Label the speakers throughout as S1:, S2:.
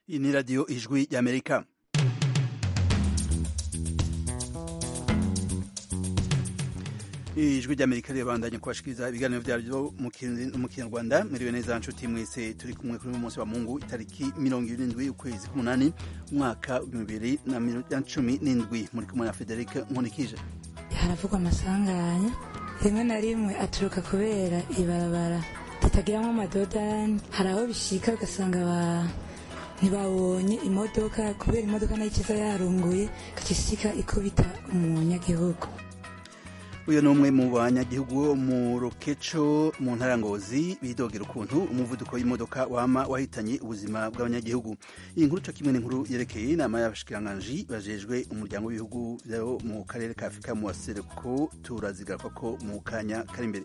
S1: iyi ni radiyo ijwi ry'amerika ijwi ry'amerika rirabandanya kubashikiriza ibiganiro byaryo mu kinyarwanda mwiriwe neza nshuti mwese turi kumwe kuri uyu munsi wa mungu itariki mirongo irindwi ukwezi k'umunani umwaka w'ibihumbi bibiri na cumi n'indwi muri kumwe na frederic nkunikije
S2: haravugwa amasanganya rimwe na rimwe aturuka kubera ibarabara ritagiramo amadodani hari aho bishika ugasanga abantu ntibabonye imodoka kubera imodoka nayo ikiza yarunguye ikisika ikubita umunyagihugu
S1: uyu ni umwe mu banyagihugu bo mu rukeco mu ntara ngozi bidogera ukuntu umuvuduko w'imodoka wama wahitanye ubuzima bw'abanyagihugu iyi nkuru co kimwe n'inkuru yerekeye inama y'abashikiranganji bajejwe umuryango w'ibihugu vyo mu karere ka afurika mu waseruko turazigaruka ko mu kanya kari imbere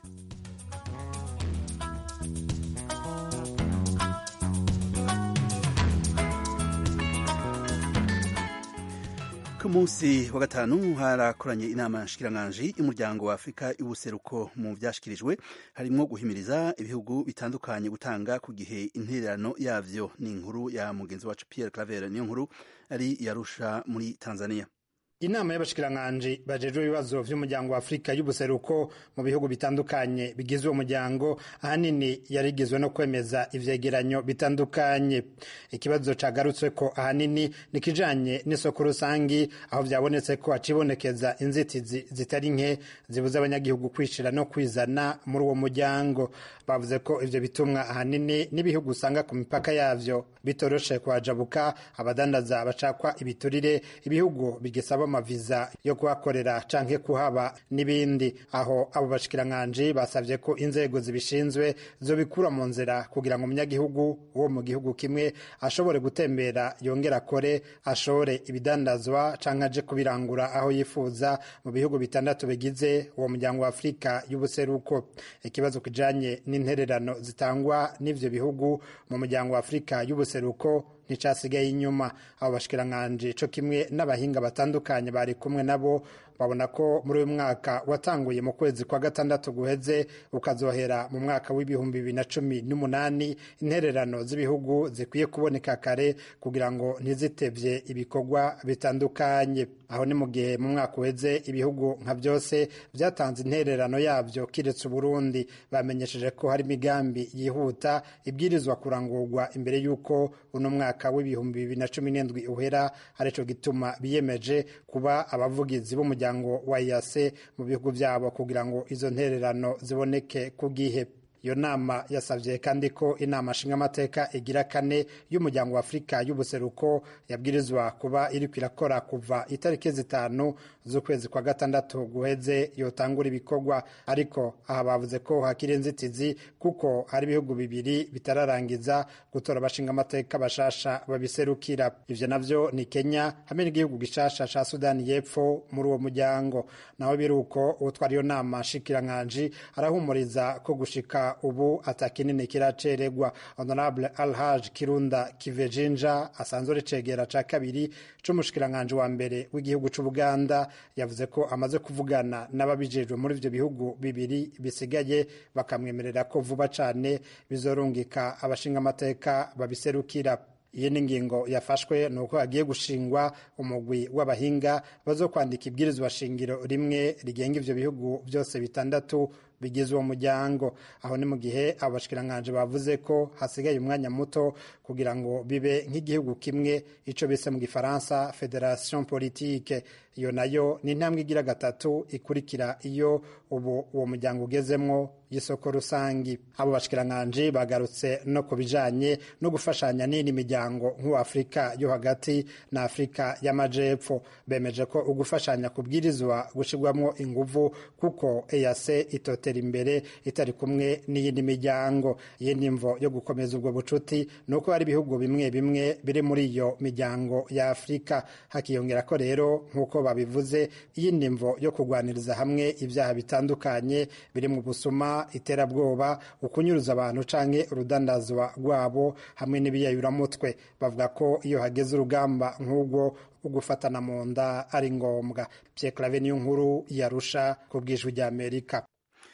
S1: ku munsi wa gatanu harakoranye inama nshikiranganji y'umuryango wa afurika y'ubuseruko mu vyashikirijwe harimwo guhimiriza ibihugu bitandukanye gutanga ku gihe intererano yavyo ni inkuru ya mugenzi wacu pierre claver niyo nkuru ari yarusha muri tanzania
S3: inama y'abashikiranganji bajejwe ibibazo vy'umuryango wa afurika y'ubuseruko mu bihugu bitandukanye bigize uwo muryango ahanini yarigizwe no kwemeza ivyegeranyo bitandukanye ikibazo cagarutsweko ahanini ni kijanye n'isoko rusangi aho vyabonetse ko hacibonekeza inzitizi zitari nke zibuza abanyagihugu kwishira no kwizana muri uwo muryango bavuze ko ivyo bitumwa ahanini n'ibihugu usanga ku mipaka yavyo bitoroshe kuhajabuka abadandaza bacakwa ibiturire ibihugu bigisaba amaviza yo kuhakorera canke kuhaba n'ibindi aho abo bashikiranganji basavye ko inzego zibishinzwe zobikura mu nzira kugira ngo umunyagihugu wo mu gihugu kimwe ashobore gutembera yongera akore ashore ibidandazwa canke aje kubirangura aho yifuza mu bihugu bitandatu bigize uwo muryango wa afurika y'ubuseruko ikibazo kijanye n'intererano zitangwa n'ivyo bihugu mu muryango wa afurika y'ubuseruko nticasigaye inyuma abo bashikiranganji co kimwe n'abahinga batandukanye bari kumwe nabo babona ko muri uyu mwaka watanguye mu kwezi kwa gatandatu guheze ukazohera mu mwaka w'ibihumbi bibiri na cumi n'umunani intererano z'ibihugu zikwiye kuboneka kare kugira ngo ntizitevye ibikorwa bitandukanye aho ni mu gihe mu mwaka uheze ibihugu nka byose byatanze intererano yabyo kiretse uburundi bamenyesheje ko hari imigambi yihuta ibwirizwa kurangurwa imbere y'uko uno mwaka w'ibihumbi bibiri na cumi n'indwi uhera arico gituma biyemeje kuba abavugizi b'umuryango wa yase mu bihugu byabo kugira ngo izo ntererano ziboneke ku gihe iyo nama yasabye kandi ko inama nshingamateka igira kane y'umuryango wa afurika y'ubuseruko yabwirizwa kuba iriko irakora kuva itariki zitanu z'ukwezi kwa gatandatu guheze yotangura ibikorwa ariko aha bavuze ko hakiri inzitizi kuko hari ibihugu bibiri bitararangiza gutora abashingamateka bashasha babiserukira ivyo navyo ni kenya hamwe n'igihugu gishasha ca sudani y'epfo muri uwo muryango naho biruko utwara iyo nama nshikiranganji arahumuriza ko gushika ubu atakinini kiraceregwa honorable alhaj kirunda kivejinja asanzwe ari cegera ca kabiri c'umushikiranganji wa mbere w'igihugu c'ubuganda yavuze ko amaze kuvugana n'ababijejwe muri ivyo bihugu bibiri bisigaye bakamwemerera ko vuba cane bizorungika abashingamateka babiserukira iyi ni ingingo yafashwe ni uko hagiye gushingwa umugwi w'abahinga bazo kwandika ibwirizwa shingiro rimwe rigenga ivyo bihugu byose bitandatu bigize uwo muryango aho ni mu gihe abo bashikiranganji bavuze ko hasigaye umwanya muto kugira ngo bibe nk'igihugu kimwe ico bise mu gifaransa federation politique iyo nayo ni intambwe igira gatatu ikurikira iyo ubu uwo muryango ugezemwo y'isoko rusangi abo bashikiranganji bagarutse no ku bijanye no gufashanya n'indi miryango nk'uwafurika yo hagati na afurika y'amajepfo bemeje ko ugufashanya kubwirizwa gushirwamwo inguvu kuko eyase itote imbere itari kumwe n'iyindi miryango iyindi mvo yo gukomeza ubwo bucuti ni uko hari ibihugu bimwe bimwe biri muri iyo miryango ya afurika hakiyongera ko rero nk'uko babivuze iyindi mvo yo kurwaniriza hamwe ibyaha bitandukanye biri mu busuma iterabwoba ukunyuruza abantu canke urudandazwa rwabo hamwe n'ibiyayuramutwe bavuga ko iyo hageze urugamba nk'ubwo ugufatana mu nda ari ngombwa Pierre Claver niyo nkuru yarusha ku bwijwi ry'Amerika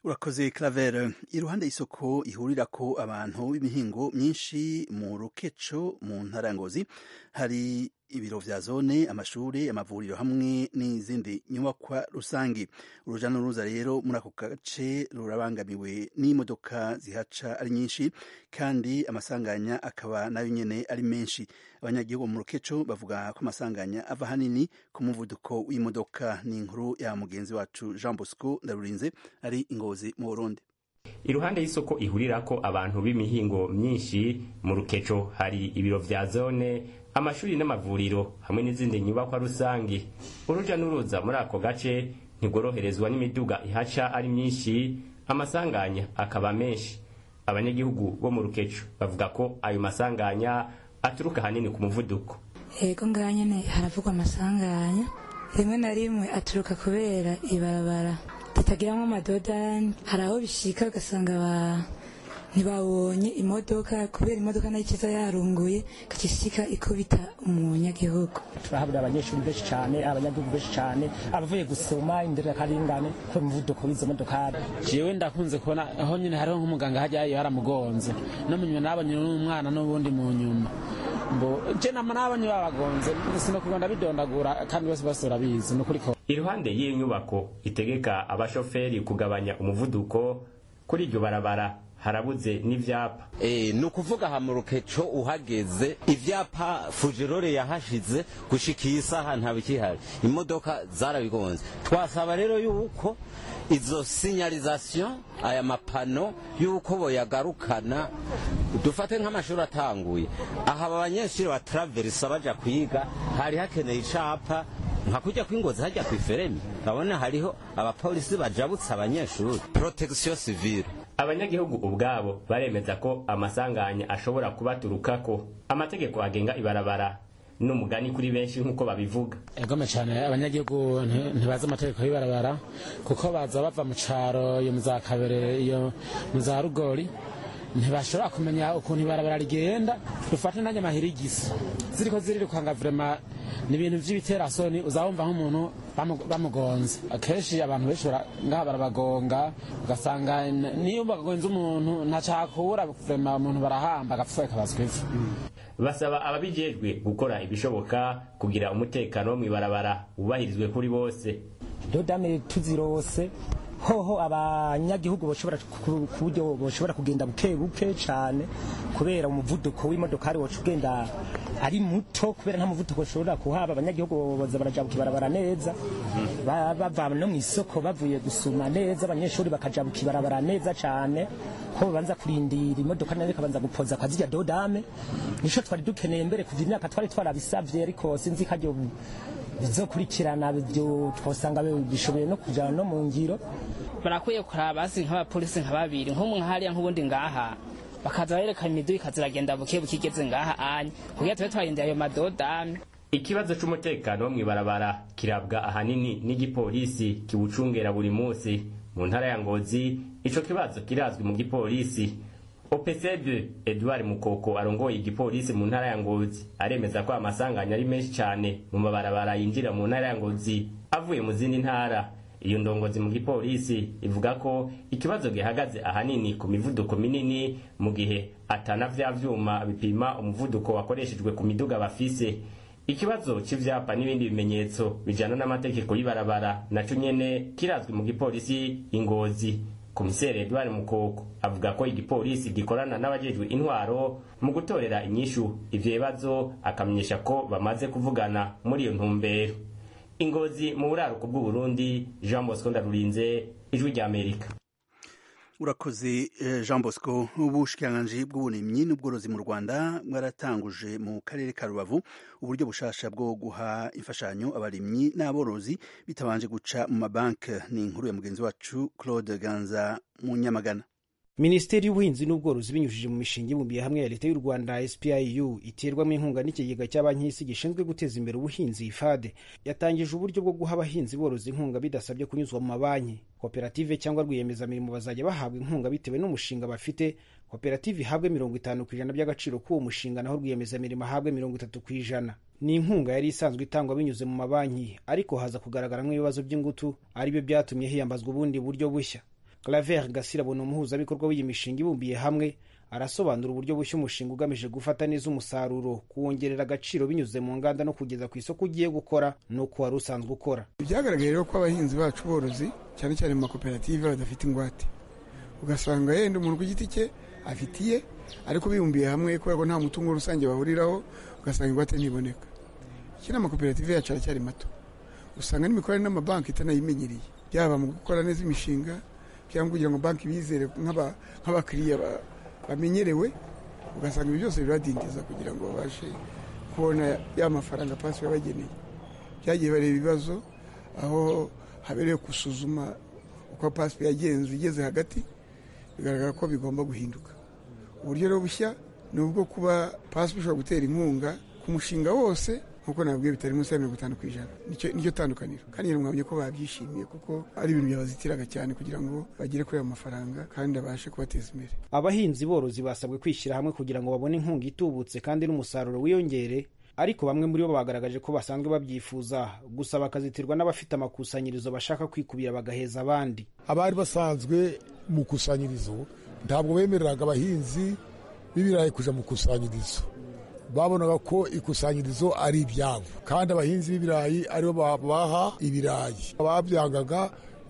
S1: urakoze claver iruhande y'isoko ihurirako abantu b'imihingo myinshi mu rukeco mu ntara ya ngozi hari ibiro vya zone amashuri amavuriro hamwe n'izindi nyubakwa rusangi uruja n'uruza rero muri ako gace rurabangamiwe n'imodoka zihaca ari nyinshi kandi amasanganya akaba nayo nyene ari menshi abanyagihugu mu rukeco bavuga ko amasanganya ava hanini ku muvuduko w'imodoka ni inkuru ya mugenzi wacu jean bosco ndarurinze ari ingozi mu burundi
S4: iruhande y'isoko ihurirako abantu b'imihingo myinshi mu rukeco hari ibiro vya zone amashuri n'amavuriro hamwe n'izindi nyubakwa rusangi uruja n'uruza muri ako gace ntigoroherezwa n'imiduga ihaca ari myinshi amasanganya akaba menshi abanyagihugu bo mu rukeco bavuga ko ayo masanganya aturuka hanini ku muvuduko
S2: yego ngaha nyene haravugwa amasanganya rimwe na rimwe aturuka kubera ibarabara ritagiramwo amadodani hari aho bishika ugasanga ba ntibabonye imodoka kubera imodoka nayo ikiza yarunguye ikishika ikubita umunyagihugu
S5: turahabura abanyeshuri benshi cyane abanyagihugu benshi cyane abavuye gusoma inderekaringane ku muvuduko w'izo modokari
S6: jewe ndakunze kubona aho nyine hariho nk'umuganga hajyayo haramugonze no mu nyuma nabonye n'umwana n'ubundi mu nyuma mbo je nama nabonye babagonze sinokubona ndabidondagura kandi bose bose barabizi nukuri ko
S4: iruhande y'iyo nyubako itegeka abashoferi kugabanya umuvuduko kuri iryo barabara harabuze n'ivyapa
S7: Eh, ni ukuvuga aha mu rukeco uhageze ivyapa fujirore yahashize gushika iyi saha ntabikihari imodoka zarabigonze twasaba rero yuko izo signalisation aya mapano yuko boyagarukana dufate nk'amashuri atanguye aha aba banyeshuri bataraverisa baja kwiga hari hakeneye icapa nka kujya kw'ingozi hajya kw'iferemi ndabona hariho abapolisi bajabutse abanyeshuri protection civile
S4: abanyagihugu ubwabo baremeza ko amasanganya ashobora kubaturukako amategeko agenga ibarabara n'umugani kuri benshi nk'uko babivuga
S6: egome cyane abanyagihugu nti- ntibazi amategeko y'ibarabara kuko baza bava mu caro iyo mu za kabere iyo mu za rugori ntibashobora kumenya ukuntu ibarabara rigenda dufate nanjye mahirigisi ziriko zirirukanga vrema ni ibintu vy'ibiterasoni uzabumva nk'umuntu bamu- bamugonze akenshi abantu benshi bara- ngaha barabagonga ugasanga n- niyo bagonze umuntu ntacakura vrema umuntu barahamba agapfa kabazwa ivu
S4: basaba ababijejwe gukora ibishoboka kugira umutekano wo mw'ibarabara wubahirizwe kuri bose
S5: dodame tuzirose hoho abanyagihugu boshobora ku ku buryo boshobora kugenda buke buke cyane kubera umuvuduko w'imodokari woca ugenda ari muto kubera nta muvuduko ushobora kuhaba abanyagihugu boza barajabuka ibarabara neza Ba- bava no mu isoko bavuye gusuma neza abanyeshuri bakajabuka ibarabara neza cyane ko babanza kurindira imodoka nayo ikabanza gupoza kwa zirya dodame nico twari dukeneye mbere kuva imyaka twari twarabisavye ariko sinzi ko aryo bizokurikirana byo twosanga bishoboye no kujana no mu ngiro
S8: barakwiye kuraba basi nk'abapolisi nka babiri nk'umwe hariya nk'ubundi ngaha bakaza berekana imiduga ikaziragenda buke buke igeze ngaha anya kugira tube twarindira ayo madodame
S4: ikibazo c'umutekano wo mw'ibarabara kirabwa ahanini n'igipolisi kiwucungera buri munsi mu ntara ya ngozi ico kibazo kirazwi mu gipolisi opcd edouard mukoko arongoye igipolisi mu ntara ya ngozi aremeza ko amasanganya ari menshi cane mu mabarabara yinjira mu ntara ya ngozi avuye mu zindi ntara iyo ndongozi mu gipolisi ivuga ko ikibazo gihagaze ahanini ku mivuduko minini mu gihe atana vya vyuma bipima umuvuduko wakoreshejwe ku miduga bafise ikibazo c'ivyapa n'ibindi bimenyetso bijana n'amategeko y'ibarabara naco nyene kirazwi mu gipolisi ingozi komiseri edward mukoko avuga ko igipolisi gikorana n'abajejwe intwaro mu gutorera inyishu ivyo bibazo akamenyesha ko bamaze kuvugana muri iyo ntumbero ingozi mu buraruko bw'uburundi jean bosco ndarurinze ijwi ry'amerika
S1: urakoze eh, jean bosco ubushikiranganji bw'uburimyi n'ubworozi mu rwanda bwaratanguje mu karere ka rubavu uburyo bushasha bwo guha imfashanyo abarimyi n'aborozi bitabanje guca mu mabanki ni inkuru ya mugenzi wacu claude ganza mu nyamagana
S9: minisiteri y'ubuhinzi n'ubworozi binyujije mu mishinga ibumbiye hamwe ya leta y'u rwanda spiu iterwamo inkunga n'ikigega cya banki y'isi gishinzwe guteza imbere ubuhinzi fade yatangije uburyo bwo guha abahinzi borozi inkunga bidasabye kunyuzwa mu mabanki koperative cyangwa rwiyemezamirimo bazajya bahabwa inkunga bitewe n'umushinga bafite koperative ihabwe mirongo itanu ku ijana by'agaciro k'uwo mushinga naho rwiyemezamirimo ahabwe mirongo itatu ku ijana ni inkunga yari isanzwe itangwa binyuze mu mabanki ariko haza kugaragaramo ibibazo by'ingutu aribyo byatumye hiyambazwa ubundi buryo bushya claver gasirabo ni umuhuzabikorwa w'iyi mishinga ibumbiye hamwe arasobanura uburyo bushya umushinga ugamije gufata neza umusaruro kuwongerera agaciro binyuze mu nganda no kugeza ku isoko ugiye gukora n'uko wari usanzwe ukora
S10: byagaragaye rero ko abahinzi bacu borozi cyane cyane mu makoperative badafite ingwate ugasanga yenda umuntu ku giti cye afitiye ariko bibumbiye hamwe kubera ko nta mutungo rusange bahuriraho ugasanga ingwate ntiboneka iki ni amakoperative yacu aracyari mato usanga n'imikorere n'amabanki itanayimenyereye byaba mu gukora neza imishinga cyangwa kugira ngo banki bizere nk'abakiriya bamenyerewe ugasanga ibi byose biradindiza kugira ngo babashe kubona ya mafaranga pasi yabageneye byagiye bareba ibibazo aho habereye gusuzuma uko pasi yagenze igeze hagati bigaragara ko bigomba guhinduka uburyo rero bushya ni ubwo kuba pasi bishobora gutera inkunga ku mushinga wose nkuko nabwiye bitari munsi ya mirongo itanu ku ijana nicyo tandukaniro kandi mwabonye ko babyishimiye kuko ari ibintu byabazitiraga cyane kugira ngo bagere kuri ayo mafaranga kandi abashe kubateza imbere
S9: abahinzi borozi basabwe kwishyira hamwe kugira ngo babone inkunga itubutse kandi n'umusaruro wiyongere ariko bamwe muri bo bagaragaje ko basanzwe babyifuza gusa bakazitirwa n'abafite amakusanyirizo bashaka kwikubira bagaheza abandi
S11: abari basanzwe mu kusanyirizo ntabwo bemereraga abahinzi b'ibirayi kuja mu kusanyirizo babonaga ko ikusanyirizo ari ibyabo kandi abahinzi b'ibirayi aribo babaha ibirayi ababyangaga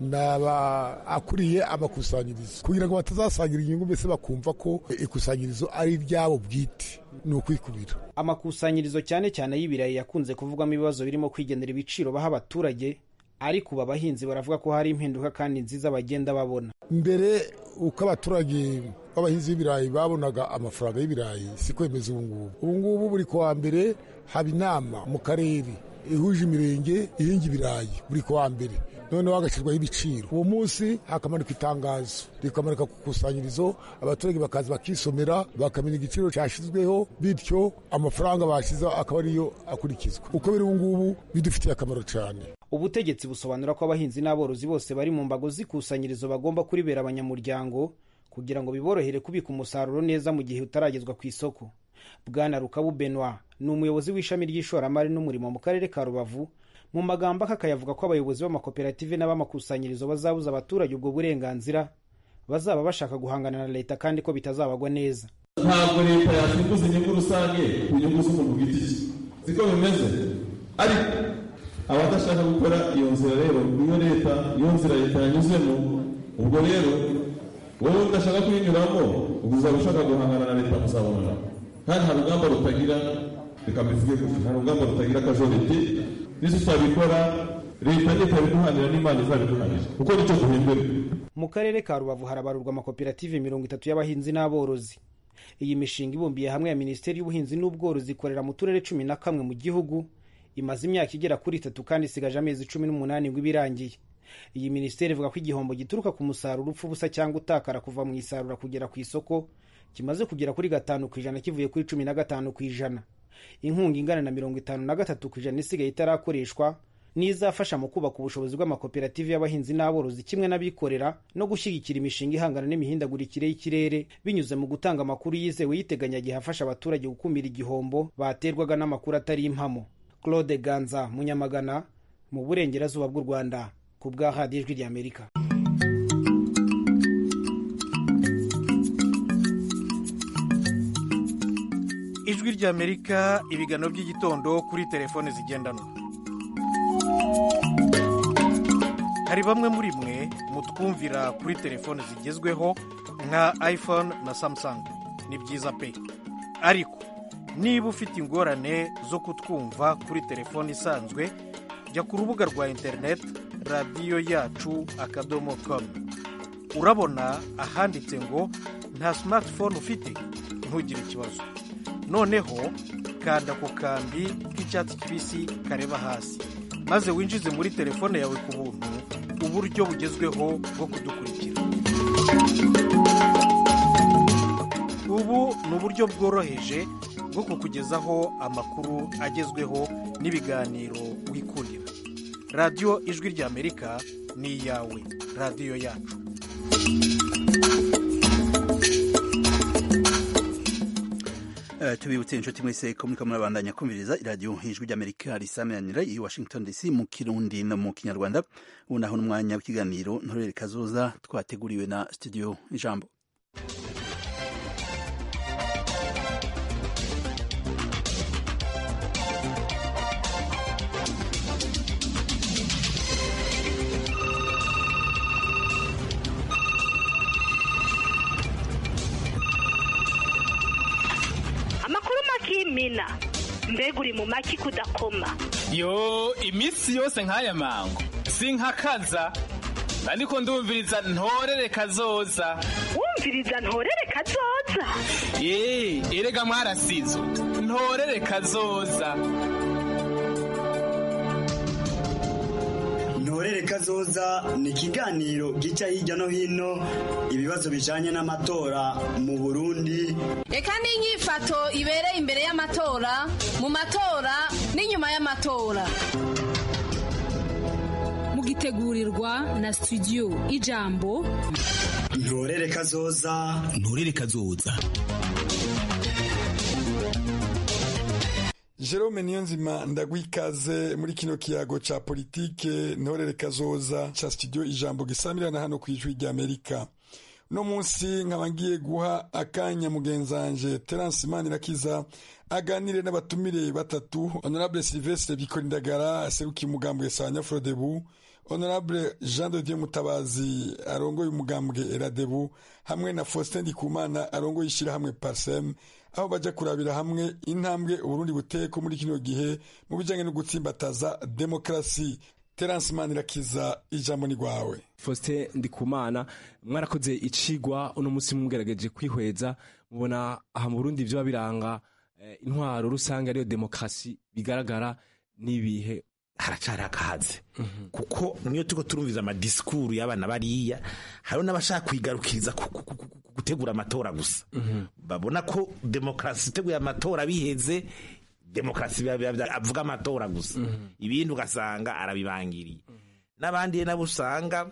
S11: akuriye amakusanyirizo kugira ngo batazasangira inyungu mbese bakumva ko ikusanyirizo ari iryabo bwite ni ukwikubira
S9: amakusanyirizo cyane cyane y'ibirayi yakunze kuvugwamo ibibazo birimo kwigenera ibiciro baha abaturage ariko ubu abahinzi baravuga ko hari impinduka kandi nziza bagenda babona
S11: mbere uko abaturage b'abahinzi b'ibirayi babonaga amafaranga y'ibirayi si kwemeza ubu ngubu ubu ngubu buri kuwa mbere haba inama mu karere ihuje imirenge ihinga ibirayi buri kuwa mbere noneho hagashyirwaho ibiciro uwo munsi hakamanikwa itangazo rikamanika ku ikusanyirizo abaturage bakaza bakisomera bakamenya igiciro cyashyizweho bityo amafaranga bashyizeho akaba ariyo akurikizwa uko biri ubu ngubu bidufitiye akamaro cyane
S9: ubutegetsi busobanura ko abahinzi n'aborozi bose bari mu mbago z'ikusanyirizo bagomba kuribera abanyamuryango kugira ngo biborohere kubika umusaruro neza mu gihe utaragezwa ku isoko bwana rukabu benwa ni umuyobozi w'ishami ry'ishoramari n'umurimo mu karere ka rubavu mu magambo akayavuga ko abayobozi b'amakoperative n'ab'amakusanyirizo bazabuza abaturage ubwo burenganzira bazaba bashaka guhangana na leta kandi ko bitazabagwa neza
S12: ntabwo leta yasimbuza inyungu rusange ku nyungu z'umuntu ku giti cye siko bimeze ariko abadashaka gukora iyo nzira rero niyo leta iyo nzira leta yanyuzemo ubwo rero wowe udashaka kuyinyuramo ubwo uzaba ushaka guhangana na leta muzabonana kandi nta rugamba rutagira reka mbivuge gutya nta rugamba rutagira akajoriti n'isi tutabikora leta ntitabiduhanira n'imana izabiduhanira kuko nicyo duhembera
S9: mu karere ka rubavu harabarurwa amakoperative mirongo itatu y'abahinzi n'aborozi iyi mishinga ibumbiye hamwe ya minisiteri y'ubuhinzi n'ubworozi ikorera mu turere cumi na kamwe mu gihugu imaze imyaka igera kuri itatu kandi isigaje amezi cumi n'umunani ngo ibe irangiye iyi minisiteri ivuga ko igihombo gituruka ku musaruro upfa ubusa cyangwa utakara kuva mu isarura kugera ku isoko kimaze kugera kuri gatanu ku ijana kivuye kuri cumi na gatanu ku ijana inkunga ingana na mirongo itanu na gatatu ku ijana isigaye itarakoreshwa n'izafasha mu kubaka ubushobozi bw'amakoperative y'abahinzi n'aborozi kimwe n'abikorera no gushyigikira imishinga ihangana n'imihindagurikire y'ikirere binyuze mu gutanga amakuru yizewe y'iteganyagihe afasha abaturage gukumira igihombo baterwaga n'amakuru atari impamo claude ganza munyamagana mu burengerazuba bw'u rwanda ku bwa radiyo ijwi ry'amerika
S13: ijwi ry'amerika ibiganiro by'igitondo kuri telefone zigendanwa hari bamwe muri mwe mutwumvira kuri telefone zigezweho nka iphone na samsung ni byiza pe ariko niba ufite ingorane zo kutwumva kuri telefone isanzwe jya ku rubuga rwa interineti radiyo yacu akadomo komu urabona ahanditse ngo nta simatifone ufite ntugire ikibazo noneho kanda ku kambi k'icyatsi kibisi kareba hasi maze winjize muri telefone yawe ku buntu uburyo bugezweho bwo kudukurikira ubu ni uburyo bworoheje bwo kukugezaho amakuru agezweho n'ibiganiro wikundira radiyo ijwi ry'amerika ni iyawe radiyo yacu
S1: Eh, tubibutse inshuti mwese ko muriko murabandanya kumviriza iradiyo ijwi ry'amerika risameranira i washington dc mu kirundi no mu kinyarwanda ubu naho n'umwanya w'ikiganiro ntorere kazoza twateguriwe na studio ijambo
S14: amakuru makimina mbega uri mu maki kudakoma
S15: yo iminsi yose nk'aya mango sinkakaza ariko ndumviriza ntorere kazoza
S14: wumviriza ntorere kazoza
S15: ee erega mwarasizo ntorere kazoza
S16: ntorere kazoza ni ikiganiro gica hirya no hino ibibazo bijanye n'amatora mu burundi
S17: reka n'inyifato ibereye imbere y'amatora mu matora n'inyuma y'amatora
S18: mugitegurirwa na studio ijambo
S16: ntorere kazoza
S19: ntorere kazoza
S20: Jerome Niyonzima ndagwikaze muri kino kiyago ca politike ntorere kazoza ca studio ijambo gisamirana hano ku ijwi rya Amerika uno munsi nkaba ngiye guha akanya mugenzanje Terence Manirakiza aganire n'abatumire batatu Honorable Sylvestre Bikorindagara aserukiye umugambwe Sanya Frodebu Honorable Jean de Dieu Mutabazi arongoye umugambwe Eradebu hamwe na Faustin Ndikumana arongoye ishirahamwe Parsem aho baja kurabira hamwe intambwe Uburundi buteko muri kino gihe mu bijanye no gutsimbataza demokrasi Terence Manirakiza ijambo ni gwawe
S21: Faustin Ndikumana mwarakoze icigwa uno musi mugerageje kwihweza mubona aha mu Burundi vyo biranga eh, intwaro rusange ariyo demokrasi bigaragara n'ibihe
S19: haracari akahaze kuko niyo turiko turumviza amadisikuru y'abana bariya hariho n'abashaka kwigarukiriza ku- ku- ku- ku- gutegura amatora gusa babona ko demokarasi iteguye amatora biheze demokarasi biba- biba- biba- avuga amatora gusa ibindi ugasanga arabibangiriye n'abandi nabo usanga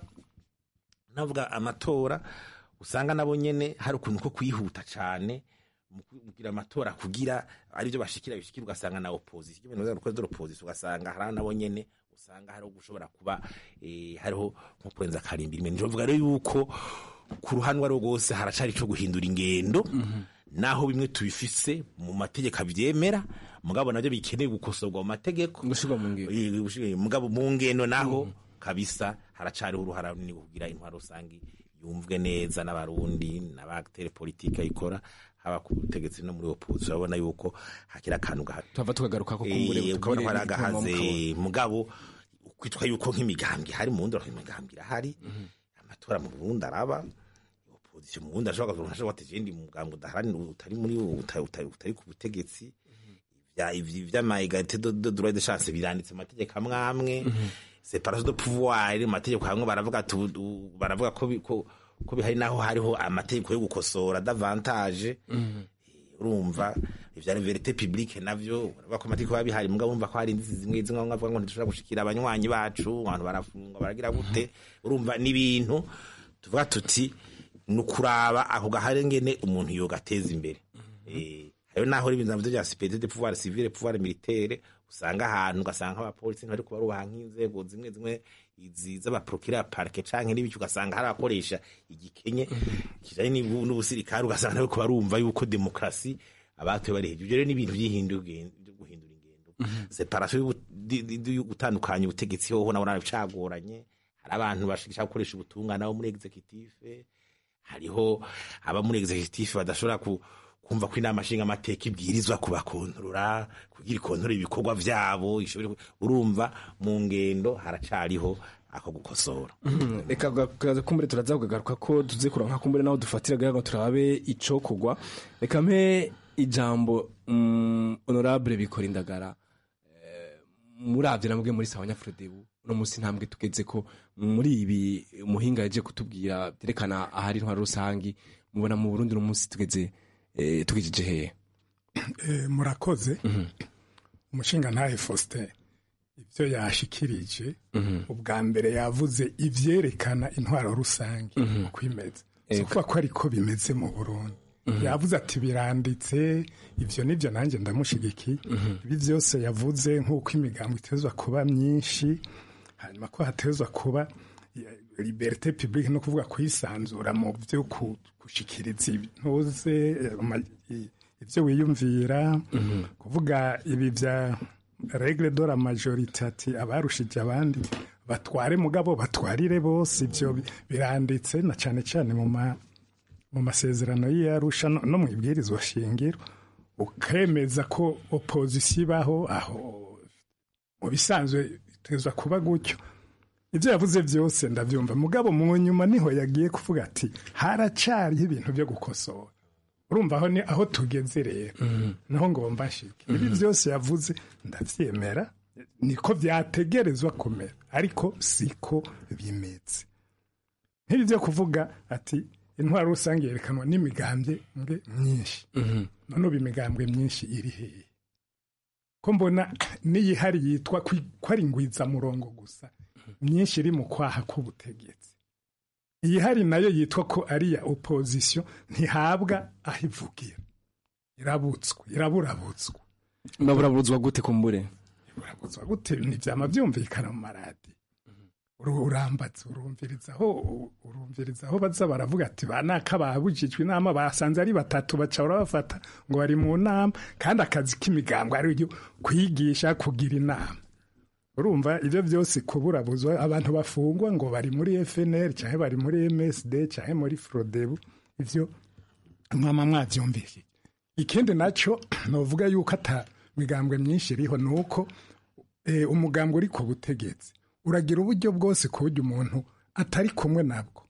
S19: navuga amatora usanga nabo nyene hari ukuntu ko kwihuta cane mu kugira amatora kugira aribyo bashikira bishikira ugasanga na opposition ibintu biza gukora opposition ugasanga hari nabo nyene usanga hariho gushobora kuba eh, hariho nko kurenza karimbiri imwe njovuga rero yuko ku ruhande rwo rwose haracari ico guhindura ingendo naho bimwe tubifise mu mategeko avyemera mugabo navyo bikeneye gukosorwa mu mategeko
S21: gushirwa mu ngendo
S19: Eh, gushirwa- mugabo mu ngendo naho kabisa haracariho uruhara runini kugira intwaro rusangi yumvwe neza n'abarundi n'abatere politike ayikora haba ku butegetsi no muri opposition urabona yuko hakiri akantu gaha-
S21: tuhava tukagaruka ko kumbure
S19: Eh, ukabona ko hari
S21: butubwire
S19: agahaze
S21: ibituma
S19: mugabo kwitwa yuko nk'imigambwe hari mu Burundi imigambwe irahari amatora mu Burundi araba opposition mu Burundi ashobora kuvuga ashobora ati jendi mugambwe udaharanira utari muri utari utari- utari ku butegetsi vya ivyi vy'ama egalite de de droit de chance biranditse mu mategeko amwe amwe separation de pouvoir mu mategeko hamwe baravuga ati ubu- ubu- baravuga ko bi- ko ko bihari naho hariho amategeko yo gukosora davantage urumva ivya verite publique navyo baravuga ko amategeko biba bihari mugabo bumva ko hari inzitizi zimwe zimwe bamwe bavuga ngo ntidushobora gushikira abanywanyi bacu abantu barafungwa baragira gute urumva n'ibintu tuvuga tuti ni ukuraba ako gahari ngene umuntu yogateza imbere Eh, hariho naho ibintu navyo vya sipete de pouvoir civile pouvoir militaire usanga ahantu ugasanga abapolisi ntibari kubarubaha nk'inzego zimwe zimwe izi z'abaprokira parke canke n'ibiki ugasanga hari abakoresha igikenye kijanye n'ibu- n'ubusirikare ugasanga nabo barumva yuko demokrasi abatoye bari hejuru Ivyo rero n'ibintu vy'ihindura byo guhindura ingendo separation y'ubu- di- di- di- yo gutandukanya ubutegetsi hoho nabo narabicagoranye hari abantu bashaka gukoresha ubutungane abo muri executive hariho aba muri executive badashobora ku kumva ko inama nshinga amateka ibwirizwa kubakontorora kugira ikontorora ibikorwa vyabo ishobore ku- urumva mu ngendo haracariho ako gukosora
S21: Mhm. reka gaza kumbure turaza kugagaruka ko tuze kuronka kumbure naho dufatira gaga ngo turabe icokogwa reka mpe ijambo mm, honorable bikora indagara Eh, muravye namwe muri sawa nyafrodebu uno musi ntambwe tugeze ko muri ibi umuhinga yaje kutubwira byerekana ahari intwaro rusangi mubona mu Burundi uno musi tugeze eh, tugejeje hehe
S22: Eh, murakoze umushinga ntahe faustin ibyo yashikirije ubwa mbere yavuze ivyerekana intwaro rusange uko imeze si ukuvuga ko ariko bimeze mu burundi yavuze ati biranditse ivyo nivyo nanjye ndamushigikiye ibi byose yavuze nk'uko imigambo itezwa kuba myinshi hanyuma ko hatezwa kuba ya- liberté publique no kuvuga kwisanzura mu byo ku- gushikiriza intuze eh, ama- i- ivyo wiyumvira kuvuga ibi vya regle de la majorité ati abarushije abandi batware mugabo batwarire bose ivyo bi- biranditse na cane cane mu ma mu masezerano y'iyarusha no no mu ibwirizwa shingiro ukemeza ko opozisiyo ibaho aho mu bisanzwe itezwa kuba gutyo ibyo yavuze byose ndabyumva mugabo mu nyuma niho yagiye kuvuga ati haracariho ibintu byo gukosora urumva aho ni aho tugeze rero naho ngomba nshike ibi byose yavuze ndabyemera niko byategerezwa kumera ariko siko bimeze nk'ibi byo kuvuga ati intwaro rusange yerekanwa n'imigambwe mwe myinshi none ubu imigambwe myinshi iri hehe ko mbona n'iyihari yitwa kwi- ko ari ingwizamurongo gusa myinshi iri mu kwaha k'ubutegetsi iyihari nayo yitwa ko ari iya opozisiyo ntihabwa aho ivugira irabutswe iraburabutswe
S21: baburaburizwa gute kumbure
S22: burabuzwa gute ntibyama byumvikana mu maradi Uru- urambatse urumviriza aho urumviriza aho baza baravuga ati ba naka babujijwe inama basanze ari batatu baca barabafata ngo bari mu nama kandi akazi k'imigambo ari ryo kwigisha kugira inama urumva ibyo byose kuburabuzwa abantu bafungwa ngo bari muri FNL cyangwa bari muri MSD cyangwa muri Frodebu ivyo mwama mwavyumvise ikindi naco novuga yuko ata migambwe myinshi iriho nuko eh, umugambwe uri ku butegetsi uragira uburyo bwose ku buryo umuntu atari kumwe nabwo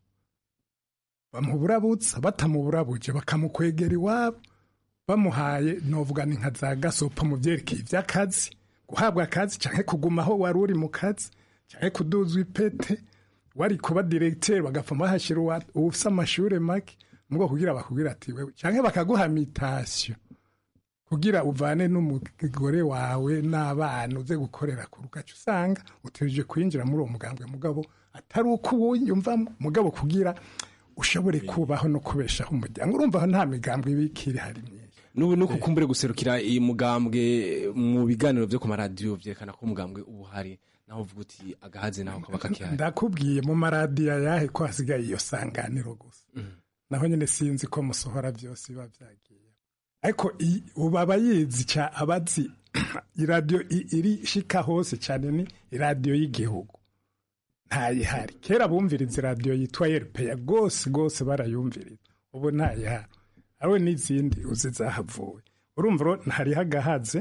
S22: bamuburabutsa batamuburabuje bakamukwegera iwabo bamuhaye novuga ni nka za gasopo mu byerekeye iby'akazi guhabwa akazi cyangwa kuguma aho wari uri mu kazi cyangwa kuduzwa ipete wari kuba diregiteri bagapfa bahashyira uwa- ufise amashuri make mu bwo kugira bakubwira ati wewe cyangwa bakaguha mitasiyo kugira uvane n'umugore wawe n'abana uze gukorera ku rugaca usanga utegereje kwinjira muri uwo mugambwe mugabo atari uko uwuyumvamo mugabo kugira ushobore kubaho no kubeshaho umuryango urumva aho nta migambwe ibikiri hari myinshi
S21: n'ubu nuko kumbure guserukira iyi mugambwe mu biganiro byo ku maradiyo byerekana ko umugambwe uba uhari naho uvuga uti agahazi naho kaba kakihari
S22: ndakubwiye mu maradiyo yahe ko hasigaye iyo sanganiro gusa naho nyine sinzi ko musohora byose biba byagiye ariko i- ubu aba yizi cya abazi iradiyo i- iri shika hose cyane ni iradiyo y'igihugu ntayihari kera bumviriza iradiyo yitwa erupeya rwose rwose barayumviriza ubu ntayihari ariwe n'izindi uzi zahavuwe urumva rero hariho agahaze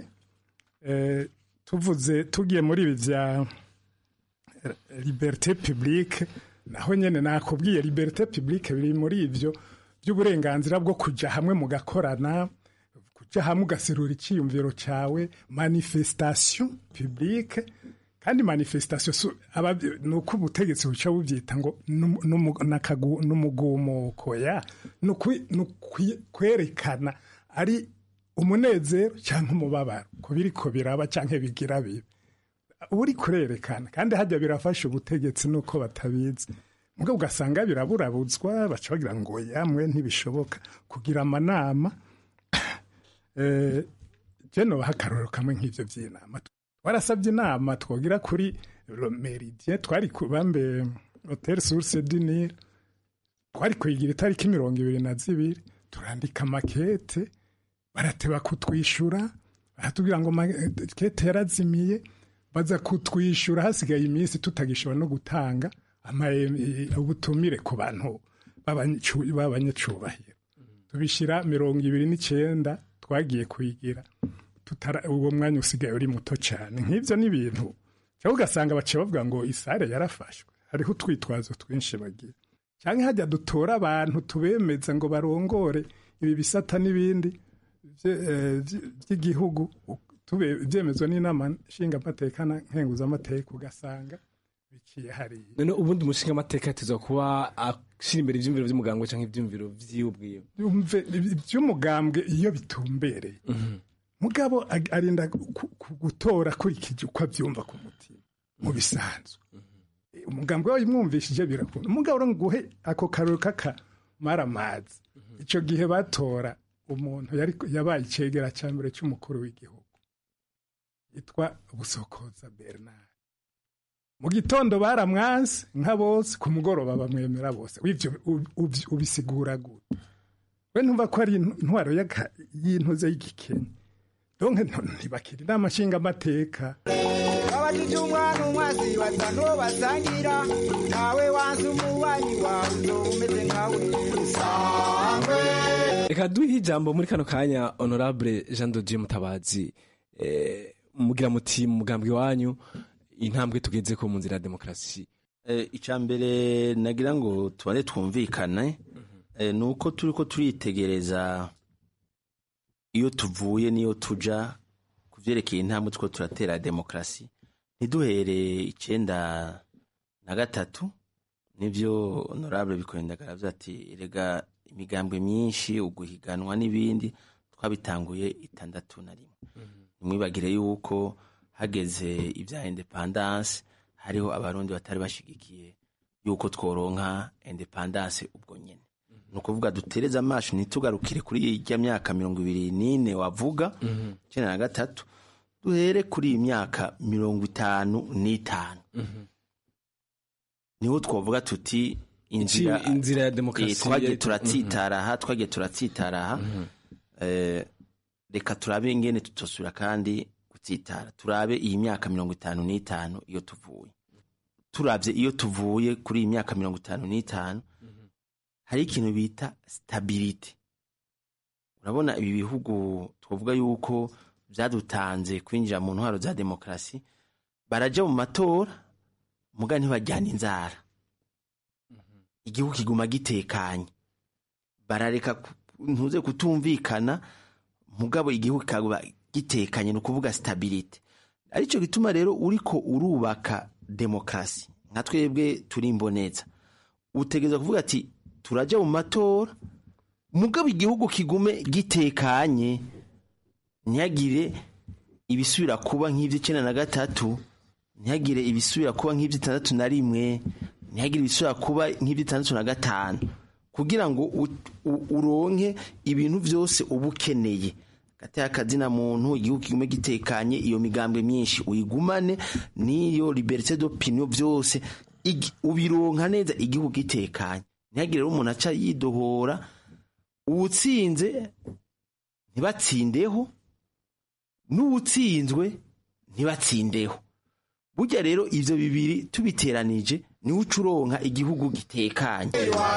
S22: eh, tuvuze tugiye muri ibi bya liberté publique naho nyene nakubwiye liberté publique biri muri ivyo by'uburenganzira bwo kuja hamwe mugakorana kuja hamwe ugaserura icyiyumviro cyawe manifestation publique kandi manifestation su- aba- ni uko ubutegetsi buca bubyita ngo numu- numu- nakagu- n'umugumuko ya ni ukwi- ni ukwi- kwerekana ari umunezero cyangwa umubabaro ku biriko biraba cyangwa bigira bibi uba uri kurerekana kandi hajya birafasha ubutegetsi nuko batabizi mugabo ugasanga biraburabutswa baca bagira ngo yamwe ntibishoboka kugira amanama eh, je nobaha akarorero kamwe nk'ivyo vy'inama warasabye inama twogira kuri Le meridien twari ku bambe hotel source du Nil twari kuyigira itariki mirongo ibiri na zibiri turandika makete barateba kutwishyura baratubwira ngo makete yarazimiye baza kutwishyura hasigaye iminsi tutagishobora no gutanga ama- e- ubutumire ku bantu b'abanyacu- b'abanyacubahiro tubishyira mirongo ibiri n'icyenda twagiye kuyigira tutara- uwo mwanya usigaye uri muto cyane nk'ibyo ni ibintu cyangwa ugasanga baciye bavuga ngo isare yarafashwe hariho utwitwazo twinshi bagira cyangwa hajya dutora abantu tubemeza ngo barongore ibi bisata n'ibindi bye- eh, by- by'igihugu tube- byemezwa n'inama nshingamateka na nkenguzamateka ugasanga biciye hariya
S21: none ubundi umushinga amateka yatezwa kuba ashyira imbere ibyumviro by'umuganga cyangwa ibyumviro by'iwe ubwiwe
S22: Yumve iby'umugambwe iyo bitumbereye mugabo ag- arinda ku- ku- gutora akurikije uko abyumva ku mutima mu bisanzwe umugambwe wawe umwumvishije birakunda umugabo uri nguhe ako karori k'aka maramazi icyo gihe batora umuntu yari yabaye icegera cya mbere cy'umukuru w'igihugu yitwa busokoza bernard mu gitondo baramwanse nka bose ku mugoroba bamwemera bose w'ibyo ubisigura gute we ntumva ko ari intwaro y'intuze y'igikenya donke ntibakira inama nshingamateka
S2: abajije umwana umwazi batanu basangira nawe wanze umubanyi wawe uzoba umeze nkawe sangwe
S21: reka duhe ijambo muri kano kanya honorable jean de dieu mutabazi mugira muti mu mugambwe wanyu intambwe tugeze ko mu nzira ya demokarasi
S3: icya mbere nagira ngo tubane twumvikane ni uko turi ko turitegereza iyo tuvuye n'iyo tuja ku byerekeye intambwe two turatera demokarasi ntiduhere icyenda na gatatu nibyo honorable bikorindagara aravuze ati rega imigambwe myinshi uguhiganwa n'ibindi twabitanguye itandatu na rimwe ntimwibagire yuko hageze ibya independance hariho abarundi batari bashigikiye yuko tworonka independance ubwo nyine ni ukuvuga dutereze amaso ntitugarukire kuri ijya myaka mirongo ibiri n'ine wavuga icyenda na gatatu duhere kuri iyi myaka mirongo itanu n'itanu niho twavuga tuti inzira
S21: inzira ya demokarasi
S3: twagiye turatsitara aha twagiye turatsitara aha reka turabe ingene tutosubira kandi gutsitara turabe iyi myaka mirongo itanu n'itanu iyo tuvuye turabye iyo tuvuye kuri iyi myaka mirongo itanu n'itanu hari ikintu bita stabilite urabona ibi bihugu twavuga yuko byadutanze kwinjira mu ntwaro za demokarasi barajya mu matora muga ntibajyana inzara igihugu kiguma gitekanye barareka ntuze kutumvikana mugabo igihugu kikaba gitekanye ni ukuvuga stabilite aricyo gituma rero uriko urubaka demokarasi nka twebwe turi imboneza utegereza kuvuga ati turajya mu matora mugabo igihugu kigume gitekanye ntihagire ibisubira kuba nk'iby'icyenda na gatatu ntihagire ibisubira kuba nk'iby'itandatu na rimwe ntihagire ibisubira kuba nk'iby'itandatu na gatanu kugira ngo uronke ibintu byose uba ukeneye gateye akazina muntu igihugu kigume gitekanye iyo migambwe myinshi uyigumane n'iyo liberite d'opinion byose ubironka neza igihugu gitekanye ntihagire rero umuntu aca yidohora uwutsinze ntibatsindeho n'uwutsinzwe ntibatsindeho burya rero ibyo bibiri tubiteranije niwe uca uronka igihugu gitekanye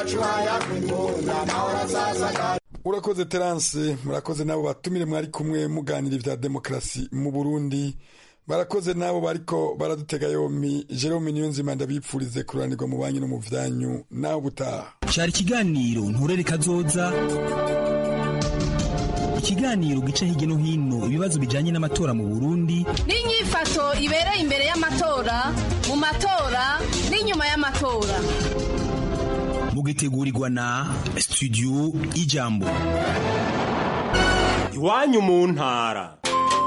S20: urakoze terance murakoze n'abo batumire mwari kumwe muganira ibya demokarasi mu burundi barakoze n'abo bariko baradutega yompi jerome niyonzima ndabipfurize kuranirwa mu banki no mu vyanyu nawe ubutaha
S23: cyari ikiganiro nturere kazoza ikiganiro gica hirya no hino ibibazo bijanye n'amatora mu burundi
S17: n'inyifato ibereye imbere y'amatora mu matora n'inyuma y'amatora
S23: mugitegurirwa na studio ijambo
S24: iwanyu mu ntara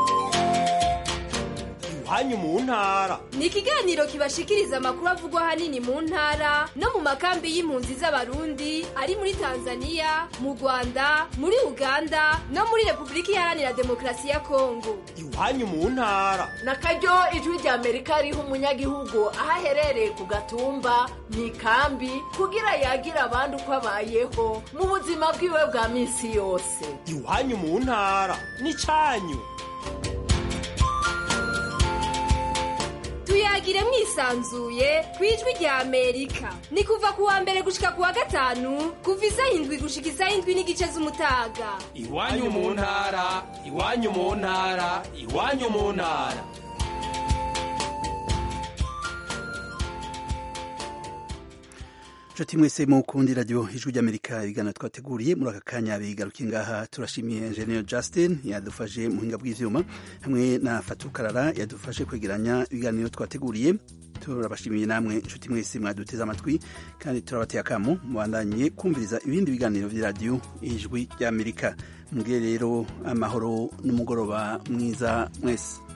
S24: iwanyu mu ntara
S25: ni ikiganiro kibashikiriza amakuru avugwa ahanini mu ntara no mu makambi y'impunzi z'abarundi ari muri tanzania mu rwanda muri uganda no muri repubulika iharanira demokarasi ya kongo
S24: iwanyu mu ntara
S26: na karyo ijwi rya amerika riha umunyagihugu aho aherereye ku gatumba mu ikambi kugira yagire abandi uko abayeho mu buzima bwiwe bwa minsi yose
S24: iwanyu mu ntara ni cyanyu
S25: tuyagire mwisanzuye ku ijwi rya amerika ni kuva ku wa mbere gushika ku wa gatanu kuva isaha indwi gushika isaha indwi n'igice z'umutaga
S24: iwanyu mu ntara iwanyu mu ntara iwanyu mu ntara
S1: nshuti mwese mukundi radiyo ijwi ry'amerika ibiganiro twateguriye muri aka kanya bigaruke ngaha turashimiye enjeniyeri justin yadufashe mu buhinga bw'ibyuma hamwe na fatukarara yadufashe kwegeranya ibiganiro twateguriye turabashimiye namwe inshuti mwese mwaduteze amatwi kandi turabateye akamo mubandanye kumviriza ibindi biganiro by'iradiyo ijwi ry'amerika mbwe rero amahoro n'umugoroba mwiza mwese